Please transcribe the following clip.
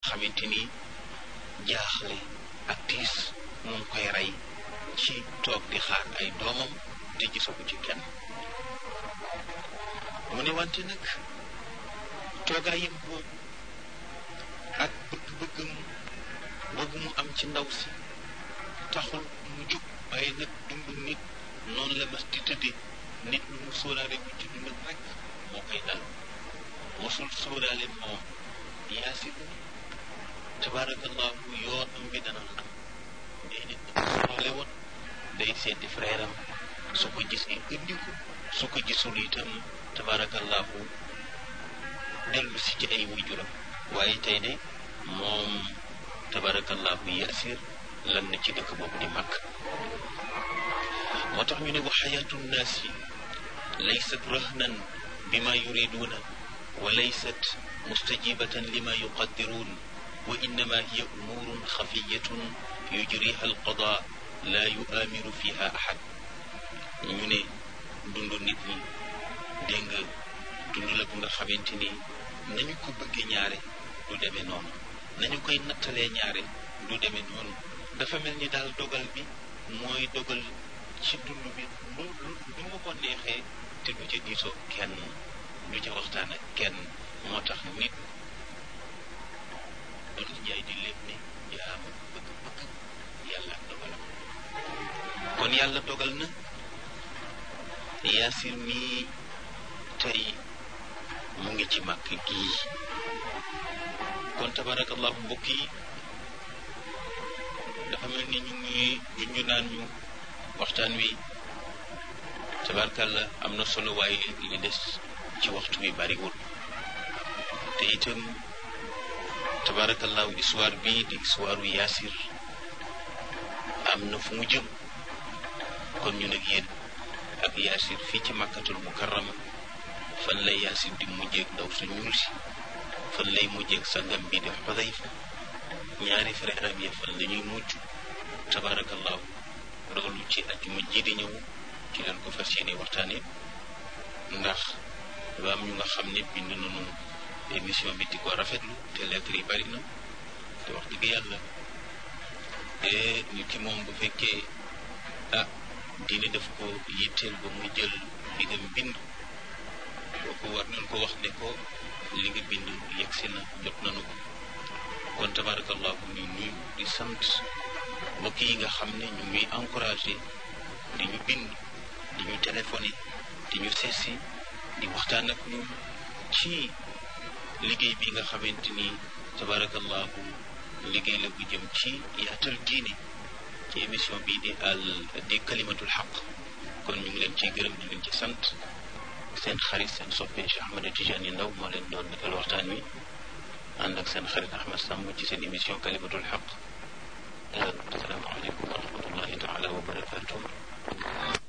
xamante ni jaaxle ak tiis mu ngi koy rey ci toog di xaar ay doomam te gisagu ci kenn mu ne wante nag toogaayam boobu ak bëgg-bëggam boobu mu am ci ndaw si taxul mu jóg waaye nag dund nit noonu la mas di tëddee nit lu mu sóoraale bu ci dundam rek moo koy dal mosul sóoraale moom yaasin tabaarakallahu yoonam bi dana xam day nit sóoraale woon day seeti frère am su ko gisee indi ko su ko gisul itam tabaarakallahu dellu si ci ay waajuram waaye tey de moom tabaarakallahu yaasir lan na ci dëkk boobu di màkk moo tax ñu ne wa xayaatu nnaasi laysat rahnan bima yuriduuna wa laysat mustajibatan lima yuqaddiruun wa innama hiya umuurun xafiyatun yujriha alqada la yuaamiru fiha ahad ñu ne dund nit ñi dégg nga dund la bu nga xamante ni nañu ko bëggee ñaare du demee noonu nañu koy nattalee ñaare du demee noonu dafa mel ni daal dogal bi mooy dogal ci dund bi lu lu lu ma ko neexee te du ca diisoo kenn du ca waxtaan ak kenn moo tax nit doon jaay di lépp ne yaa ma bëgg-bëgg yàlla ak dogalam kon yàlla dogal na yaasir mii tey mu ngi ci màkk gii kon tabarakallahu mbokk yi dafa mel ni ñu ngi junju naan ñu waxtaan wi tabarkalla am na solo waaye li des ci waxtu wi bariwul te itam tabarakallahu histoire bii di histoire yaasir am na fu mu jëm kon ñu nag yéen ak yaasir fii ci màkkatul mukarrama fan lay yaasir di mujjeeg ndaw su ñuul si fan lay mujjeeg sangam bi di xudayfa ñaari frère am ya fan la ñuy mujj tabarakallahu loolu ci ajjuma ji di ñëw ci leen ko fas yéene waxtaane ndax dafa am ñu nga xam ne bind nañu émission bi di ko rafetlu te lettre yi bari na te wax dëgg yàlla te nit ki moom bu fekkee ah diine daf ko yitteel ba muy jël li nga bind kooku war nañ ko wax ne ko li nga bind yegsi na jot nañu ko kon tabarakallahu ñu nuyu di sant mbokk yi nga xam ne ñu ngi encouragé di ñu bind di ñu téléphoné di ñu seesi di waxtaan ak ñun ci liggéey bi nga xamante ni tabarakallahu liggéey la bu jëm ci yaatal diine ci émission bii di al di kalimatul xaq kon ñu ngi leen ciy gërëm di leen ci sant seen xarit seen soppe Cheikh Ahmed Tidiane Ndaw moo leen doon defal waxtaan wi ànd ak seen xarit Ahmed Samb ci seen émission kalimatul xaq asalaamaaleykum wa rahmatullahi taala wa barakatuh